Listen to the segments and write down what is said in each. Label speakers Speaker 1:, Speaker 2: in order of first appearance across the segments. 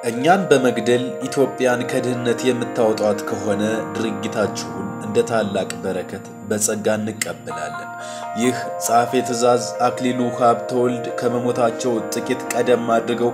Speaker 1: እኛን በመግደል ኢትዮጵያን ከድህነት የምታወጧት ከሆነ ድርጊታችሁን እንደ ታላቅ በረከት በጸጋ እንቀበላለን። ይህ ጸሐፌ ትእዛዝ አክሊሉ ሀብተወልድ ከመሞታቸው ጥቂት ቀደም አድርገው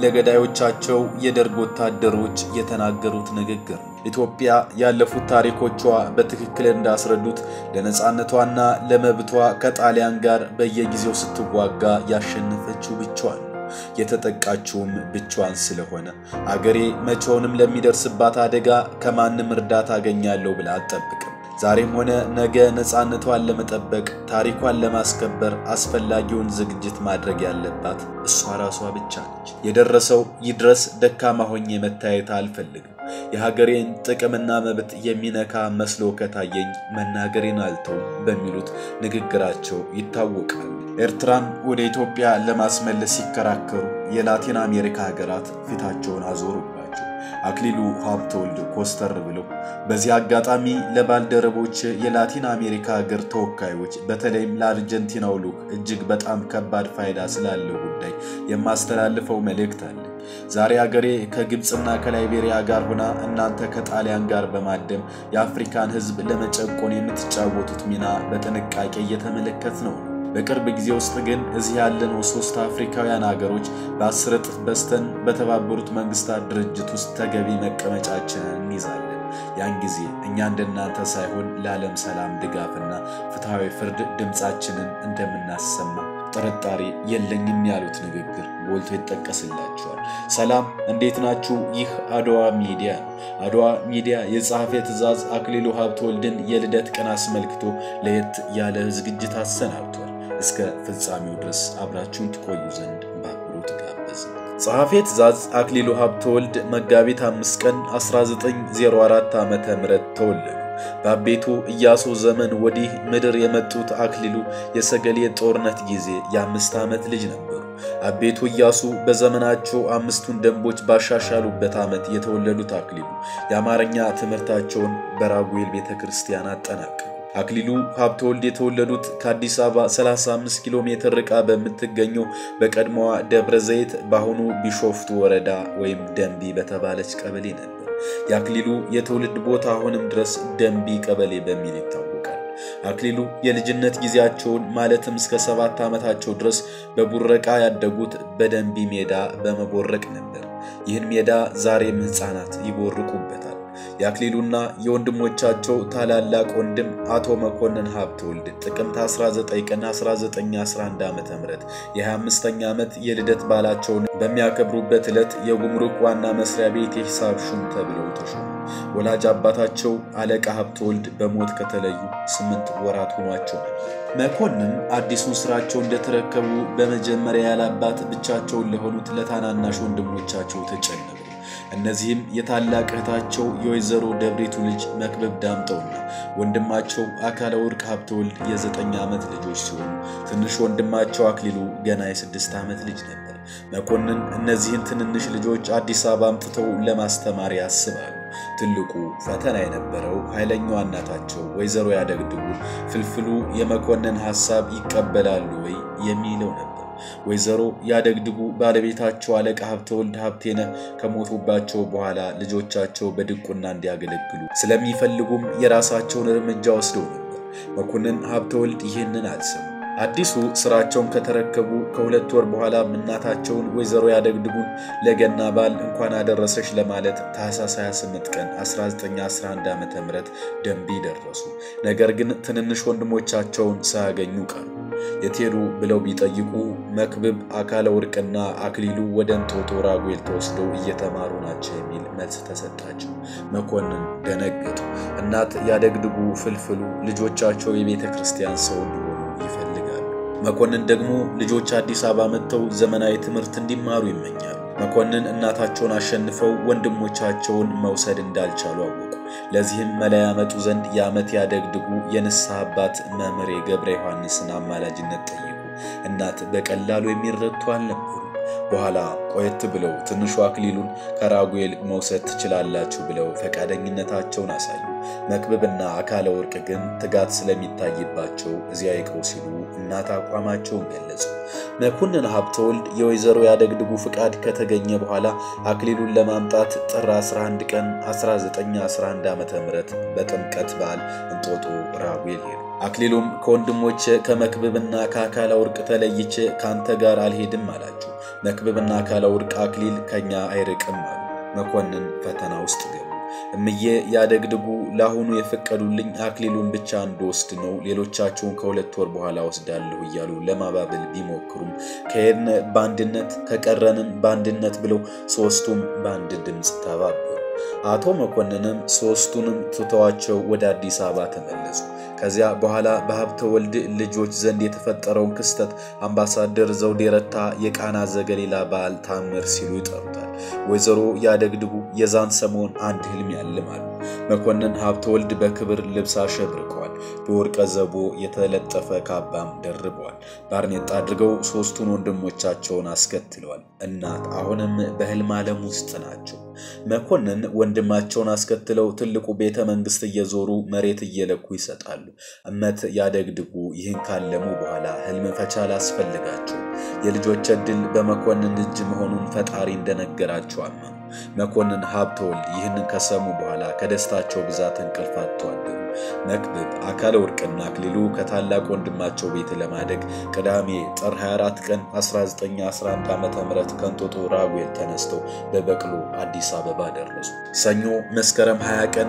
Speaker 1: ለገዳዮቻቸው የደርግ ወታደሮች የተናገሩት ንግግር ነው። ኢትዮጵያ ያለፉት ታሪኮቿ በትክክል እንዳስረዱት ለነፃነቷና ለመብቷ ከጣሊያን ጋር በየጊዜው ስትዋጋ ያሸነፈችው ብቻዋን ነው። የተጠቃችውም ብቻዋን ስለሆነ አገሬ መቼውንም ለሚደርስባት አደጋ ከማንም እርዳታ አገኛለሁ ብላ አትጠብቅም። ዛሬም ሆነ ነገ ነፃነቷን ለመጠበቅ ታሪኳን ለማስከበር አስፈላጊውን ዝግጅት ማድረግ ያለባት እሷ ራሷ ብቻ ነች። የደረሰው ይድረስ፣ ደካማ ሆኜ መታየት አልፈልግም። የሀገሬን ጥቅምና መብት የሚነካ መስሎ ከታየኝ መናገሬን አልተውም በሚሉት ንግግራቸው ይታወቃል። ኤርትራን ወደ ኢትዮጵያ ለማስመለስ ሲከራከሩ የላቲን አሜሪካ ሀገራት ፊታቸውን አዞሩባቸው። አክሊሉ ሀብተወልድ ኮስተር ብለው በዚህ አጋጣሚ ለባልደረቦች የላቲን አሜሪካ ሀገር ተወካዮች በተለይም ለአርጀንቲናው ልዑክ እጅግ በጣም ከባድ ፋይዳ ስላለው ጉዳይ የማስተላልፈው መልእክት አለ። ዛሬ አገሬ ከግብፅና ከላይቤሪያ ጋር ሆና እናንተ ከጣሊያን ጋር በማደም የአፍሪካን ሕዝብ ለመጨቆን የምትጫወቱት ሚና በጥንቃቄ እየተመለከት ነው። በቅርብ ጊዜ ውስጥ ግን እዚህ ያለነው ሶስት አፍሪካውያን ሀገሮች በአስር እጥፍ በስተን በተባበሩት መንግስታት ድርጅት ውስጥ ተገቢ መቀመጫችንን እንይዛለን። ያን ጊዜ እኛ እንደናንተ ሳይሆን ለዓለም ሰላም ድጋፍና ፍትሐዊ ፍርድ ድምፃችንን እንደምናሰማ ጥርጣሬ የለኝም ያሉት ንግግር ጎልቶ ይጠቀስላቸዋል። ሰላም እንዴት ናችሁ? ይህ አድዋ ሚዲያ ነው። አድዋ ሚዲያ የጸሐፌ ትእዛዝ አክሊሉ ሀብተወልድን የልደት ቀን አስመልክቶ ለየት ያለ ዝግጅት አሰናብቷል። እስከ ፍጻሜው ድረስ አብራችሁን ትቆዩ ዘንድ በአክብሮት ጋበዝን። ጸሐፌ ትእዛዝ አክሊሉ ሀብተወልድ መጋቢት አምስት ቀን 1904 ዓ.ም ተወለዱ። በአቤቱ ኢያሱ ዘመን ወዲህ ምድር የመጡት አክሊሉ የሰገሌ ጦርነት ጊዜ የአምስት ዓመት ልጅ ነበሩ። አቤቱ ኢያሱ በዘመናቸው አምስቱን ደንቦች ባሻሻሉበት ዓመት የተወለዱት አክሊሉ የአማርኛ ትምህርታቸውን በራጉኤል ቤተ ክርስቲያን አጠናቀቁ። አክሊሉ ሀብተወልድ የተወለዱት ከአዲስ አበባ 35 ኪሎ ሜትር ርቃ በምትገኘው በቀድሞዋ ደብረ ዘይት በአሁኑ ቢሾፍቱ ወረዳ ወይም ደንቢ በተባለች ቀበሌ ነበር። የአክሊሉ የትውልድ ቦታ አሁንም ድረስ ደንቢ ቀበሌ በሚል ይታወቃል። አክሊሉ የልጅነት ጊዜያቸውን ማለትም እስከ ሰባት ዓመታቸው ድረስ በቡረቃ ያደጉት በደንቢ ሜዳ በመቦረቅ ነበር። ይህን ሜዳ ዛሬም ሕፃናት ይቦርቁበታል። የአክሊሉና የወንድሞቻቸው ታላላቅ ወንድም አቶ መኮንን ሀብተወልድ ጥቅምት 19 ቀን 1911 ዓ.ም የ25ኛ ዓመት የልደት በዓላቸውን በሚያከብሩበት ዕለት የጉምሩክ ዋና መስሪያ ቤት የሂሳብ ሹም ተብለው ተሾሙ። ወላጅ አባታቸው አለቃ ሀብተወልድ በሞት ከተለዩ ስምንት ወራት ሆኗቸው ነበር። መኮንን አዲሱን ስራቸው እንደተረከቡ በመጀመሪያ ያላባት ብቻቸውን ለሆኑት ለታናናሽ ወንድሞቻቸው ተጨነቁ። እነዚህም የታላቅ እህታቸው የወይዘሮ ደብሪቱ ልጅ መክበብ ዳምጠውና ወንድማቸው አካለ ወርቅ ሀብተወልድ የዘጠኝ ዓመት ልጆች ሲሆኑ ትንሽ ወንድማቸው አክሊሉ ገና የስድስት ዓመት ልጅ ነበር። መኮንን እነዚህን ትንንሽ ልጆች አዲስ አበባ አምጥተው ለማስተማር ያስባሉ። ትልቁ ፈተና የነበረው ኃይለኛዋ እናታቸው ወይዘሮ ያደግድጉ ፍልፍሉ የመኮንን ሐሳብ ይቀበላሉ ወይ የሚለው ነበር። ወይዘሮ ያደግድጉ ባለቤታቸው አለቃ ሀብተወልድ ሀብቴነህ ከሞቱባቸው በኋላ ልጆቻቸው በድቁና እንዲያገለግሉ ስለሚፈልጉም የራሳቸውን እርምጃ ወስደው ነበር። መኮንን ሀብተወልድ ይህንን አልሰሙ። አዲሱ ስራቸውን ከተረከቡ ከሁለት ወር በኋላ እናታቸውን ወይዘሮ ያደግድጉን ለገና በዓል እንኳን አደረሰች ለማለት ታኅሳስ 28 ቀን 1911 ዓ ም ደንቢ ደረሱ። ነገር ግን ትንንሽ ወንድሞቻቸውን ሳያገኙ ቀሩ። የት ሄዱ ብለው ቢጠይቁ መክብብ፣ አካለ ወርቅና አክሊሉ ወደ እንጦጦ ራጉኤል ተወስደው እየተማሩ ናቸው የሚል መልስ ተሰጣቸው። መኮንን ደነገጡ። እናት ያደግድጉ ፍልፍሉ ልጆቻቸው የቤተ ክርስቲያን ሰው እንዲሆኑ ይፈልጋሉ። መኮንን ደግሞ ልጆች አዲስ አበባ መጥተው ዘመናዊ ትምህርት እንዲማሩ ይመኛሉ። መኮንን እናታቸውን አሸንፈው ወንድሞቻቸውን መውሰድ እንዳልቻሉ አወቁ። ለዚህም መላ ያመጡ ዘንድ የዓመት ያደግድጉ የንስሐ አባት መምህር ገብረ ዮሐንስን አማላጅነት ጠየቁ። እናት በቀላሉ የሚረቱ አልነበሩ። በኋላ ቆየት ብለው ትንሹ አክሊሉን ከራጉኤል መውሰድ ትችላላችሁ ብለው ፈቃደኝነታቸውን አሳዩ። መክብብና አካለ ወርቅ ግን ትጋት ስለሚታይባቸው እዚያ ይቅሩ ሲሉ እናት አቋማቸውን ገለጹ። መኮንን ሀብተወልድ የወይዘሮ ያደግድጉ ፍቃድ ከተገኘ በኋላ አክሊሉን ለማምጣት ጥር 11 ቀን 1911 ዓ ም በጥምቀት በዓል እንጦጦ ራጉኤል ሄዱ። አክሊሉም ከወንድሞቼ ከመክብብና ከአካለ ወርቅ ተለይቼ ከአንተ ጋር አልሄድም አላቸው። መክብብና አካለ ወርቅ አክሊል ከኛ አይርቅም አሉ። መኮንን ፈተና ውስጥ ገቡ። እምዬ ያደግድጉ ለአሁኑ የፈቀዱልኝ አክሊሉን ብቻ እንድወስድ ነው፣ ሌሎቻቸውን ከሁለት ወር በኋላ ወስዳለሁ እያሉ ለማባበል ቢሞክሩም ከሄድን በአንድነት ከቀረንን በአንድነት ብለው ሦስቱም በአንድ ድምፅ ተባበሩ። አቶ መኮንንም ሦስቱንም ትተዋቸው ወደ አዲስ አበባ ተመለሱ። ከዚያ በኋላ በሀብተ ወልድ ልጆች ዘንድ የተፈጠረውን ክስተት አምባሳደር ዘውዴ ረታ የቃና ዘገሊላ በዓል ታምር ሲሉ ይጠሩታል። ወይዘሮ ያደግድጉ የዛን ሰሞን አንድ ህልም ያልማሉ። መኮንን ሀብተ ወልድ በክብር ልብስ አሸብርቀዋል። በወርቀ ዘቦ የተለጠፈ ካባም ደርበዋል። ባርኔጣ አድርገው ሦስቱን ወንድሞቻቸውን አስከትለዋል። እናት አሁንም በህልም ዓለም ውስጥ ናቸው። መኮንን ወንድማቸውን አስከትለው ትልቁ ቤተ መንግስት እየዞሩ መሬት እየለኩ ይሰጣሉ። እመት ያደግድጉ ይህን ካለሙ በኋላ ህልም ፈቻ አላስፈልጋቸውም። የልጆች ዕድል በመኮንን እጅ መሆኑን ፈጣሪ እንደነገራቸው አመኑ። መኮንን ሀብተወልድ ይህንን ከሰሙ በኋላ ከደስታቸው ብዛት እንቅልፍ አጥተው አደሩ። መክብብ፣ አካለ ወርቅና አክሊሉ ከታላቅ ወንድማቸው ቤት ለማደግ ቅዳሜ ጥር 24 ቀን 1911 ዓ ም ከእንጦጦ ራጉኤል ተነስተው በበቅሎ አዲስ አበባ ደረሱ። ሰኞ መስከረም 20 ቀን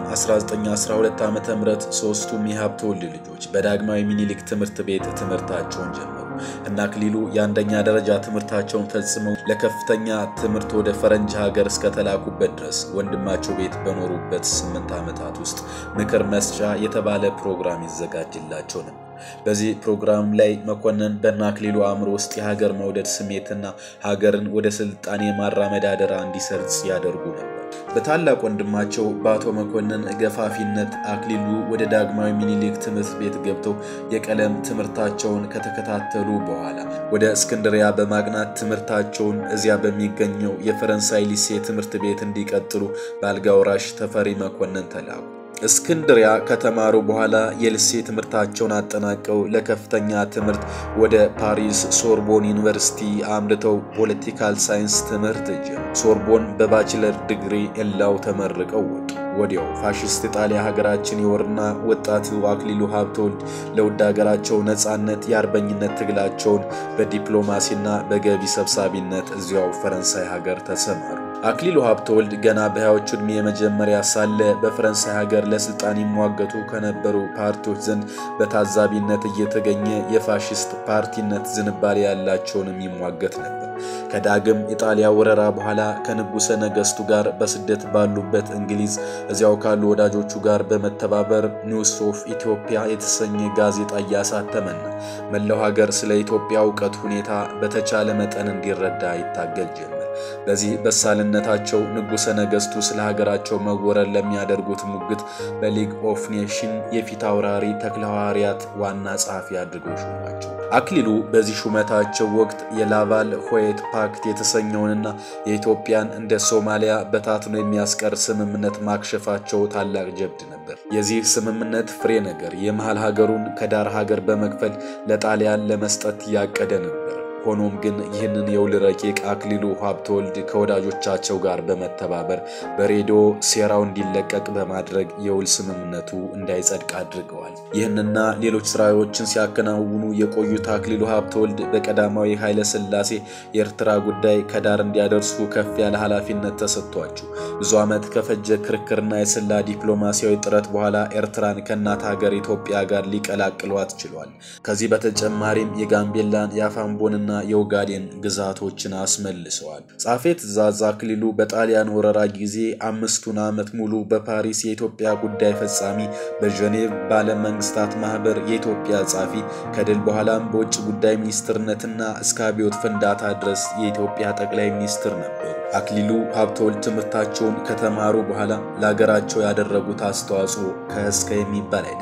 Speaker 1: 1912 ዓ ም ሦስቱም የሀብተወልድ ልጆች በዳግማዊ ሚኒሊክ ትምህርት ቤት ትምህርታቸውን ጀመሩ እና አክሊሉ የአንደኛ ደረጃ ትምህርታቸውን ፈጽመው ለከፍተኛ ትምህርት ወደ ፈረንጅ ሀገር እስከተላኩበት ድረስ ወንድማቸው ቤት በኖሩበት ስምንት ዓመታት ውስጥ ምክር መስጫ የተባለ ፕሮግራም ይዘጋጅላቸው ነበር። በዚህ ፕሮግራም ላይ መኮንን በእነ አክሊሉ አእምሮ ውስጥ የሀገር መውደድ ስሜትና ሀገርን ወደ ስልጣኔ የማራመድ አደራ እንዲሰርጽ ያደርጉ ነበር። በታላቅ ወንድማቸው በአቶ መኮንን ገፋፊነት አክሊሉ ወደ ዳግማዊ ሚኒሊክ ትምህርት ቤት ገብተው የቀለም ትምህርታቸውን ከተከታተሉ በኋላ ወደ እስክንድሪያ በማቅናት ትምህርታቸውን እዚያ በሚገኘው የፈረንሳይ ሊሴ ትምህርት ቤት እንዲቀጥሉ በአልጋ ወራሽ ተፈሪ መኮንን ተላኩ። እስክንድሪያ ከተማሩ በኋላ የልሴ ትምህርታቸውን አጠናቀው ለከፍተኛ ትምህርት ወደ ፓሪስ ሶርቦን ዩኒቨርሲቲ አምርተው ፖለቲካል ሳይንስ ትምህርት ጀመሩ። ሶርቦን በባችለር ዲግሪ ኤላው ተመርቀው ወጡ። ወዲያው ፋሽስት ጣሊያ ሀገራችን የወርና ወጣቱ አክሊሉ ሀብተወልድ ለውድ ሀገራቸው ነጻነት የአርበኝነት ትግላቸውን በዲፕሎማሲና በገቢ ሰብሳቢነት እዚያው ፈረንሳይ ሀገር ተሰማሩ። አክሊሉ ሀብተወልድ ገና በሃያዎቹ ዕድሜ የመጀመሪያ ሳለ በፈረንሳይ ሀገር ለስልጣን ይሟገቱ ከነበሩ ፓርቲዎች ዘንድ በታዛቢነት እየተገኘ የፋሽስት ፓርቲነት ዝንባሌ ያላቸውንም ይሟገት ነበር። ከዳግም ኢጣሊያ ወረራ በኋላ ከንጉሠ ነገሥቱ ጋር በስደት ባሉበት እንግሊዝ እዚያው ካሉ ወዳጆቹ ጋር በመተባበር ኒውስ ኦፍ ኢትዮጵያ የተሰኘ ጋዜጣ እያሳተመና መላው ሀገር ስለ ኢትዮጵያ እውቀት ሁኔታ በተቻለ መጠን እንዲረዳ ይታገል ጀመር። በዚህ በሳልነታቸው ንጉሠ ነገሥቱ ስለ ሀገራቸው መወረር ለሚያደርጉት ሙግት በሊግ ኦፍ ኔሽን የፊት አውራሪ ተክለ ሐዋርያት ዋና ጸሐፊ አድርገው ሾሟቸው። አክሊሉ በዚህ ሹመታቸው ወቅት የላቫል ሆየት ፓክት የተሰኘውንና የኢትዮጵያን እንደ ሶማሊያ በታትኖ የሚያስቀር ስምምነት ማክሸፋቸው ታላቅ ጀብድ ነበር። የዚህ ስምምነት ፍሬ ነገር የመሃል ሀገሩን ከዳር ሀገር በመክፈል ለጣሊያን ለመስጠት ያቀደ ነበር። ሆኖም ግን ይህንን የውል ረቂቅ አክሊሉ ሀብተወልድ ከወዳጆቻቸው ጋር በመተባበር በሬዲዮ ሴራው እንዲለቀቅ በማድረግ የውል ስምምነቱ እንዳይጸድቅ አድርገዋል። ይህንና ሌሎች ስራዎችን ሲያከናውኑ የቆዩት አክሊሉ ሀብተወልድ በቀዳማዊ ኃይለ ሥላሴ የኤርትራ ጉዳይ ከዳር እንዲያደርሱ ከፍ ያለ ኃላፊነት ተሰጥቷቸው ብዙ ዓመት ከፈጀ ክርክርና የሰላ ዲፕሎማሲያዊ ጥረት በኋላ ኤርትራን ከእናት ሀገር ኢትዮጵያ ጋር ሊቀላቅሏት ችሏል። ከዚህ በተጨማሪም የጋምቤላን የአፋምቦንና የኦጋዴን ግዛቶችን አስመልሰዋል። ጻፌ ትእዛዝ አክሊሉ በጣሊያን ወረራ ጊዜ አምስቱን ዓመት ሙሉ በፓሪስ የኢትዮጵያ ጉዳይ ፈጻሚ፣ በጀኔቭ በዓለም መንግስታት ማህበር የኢትዮጵያ ጻፊ፣ ከድል በኋላም በውጭ ጉዳይ ሚኒስትርነትና እስከ አብዮት ፍንዳታ ድረስ የኢትዮጵያ ጠቅላይ ሚኒስትር ነበሩ። አክሊሉ ሀብተወልድ ትምህርታቸውን ከተማሩ በኋላ ለሀገራቸው ያደረጉት አስተዋጽኦ ከእስከ የሚባል አይደለም።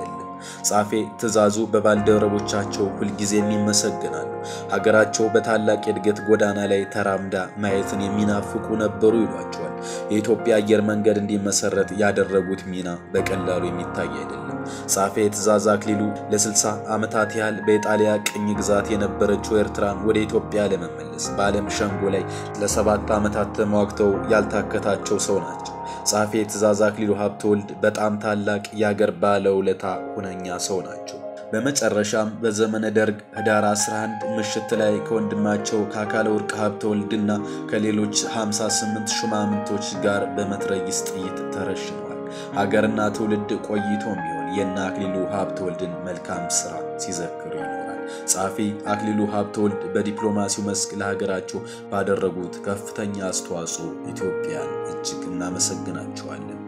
Speaker 1: ጻፌ ትእዛዙ በባልደረቦቻቸው ሁልጊዜም ይመሰገናሉ። ሀገራቸው በታላቅ የእድገት ጎዳና ላይ ተራምዳ ማየትን የሚናፍቁ ነበሩ ይሏቸዋል። የኢትዮጵያ አየር መንገድ እንዲመሰረት ያደረጉት ሚና በቀላሉ የሚታይ አይደለም። ጻፌ ትእዛዝ አክሊሉ ለ60 ዓመታት ያህል በኢጣሊያ ቅኝ ግዛት የነበረችው ኤርትራን ወደ ኢትዮጵያ ለመመለስ በዓለም ሸንጎ ላይ ለሰባት ዓመታት ተሟግተው ያልታከታቸው ሰው ናቸው። ጻፌ ትእዛዝ አክሊሉ ሀብተወልድ በጣም ታላቅ የአገር ባለውለታ ሁነኛ ሰው ናቸው። በመጨረሻም በዘመነ ደርግ ህዳር 11 ምሽት ላይ ከወንድማቸው ከአካለ ወርቅ ሀብተወልድና ከሌሎች 58 ሹማምንቶች ጋር በመትረጊስ ጥይት ተረሽነዋል። ሀገርና ትውልድ ቆይቶም ቢሆን የእነ አክሊሉ ሀብተወልድን መልካም ስራ ሲዘክሩ ይኖራል። ጸሐፊ አክሊሉ ሀብተወልድ በዲፕሎማሲው መስክ ለሀገራቸው ባደረጉት ከፍተኛ አስተዋጽኦ ኢትዮጵያን እጅግ እናመሰግናቸዋለን።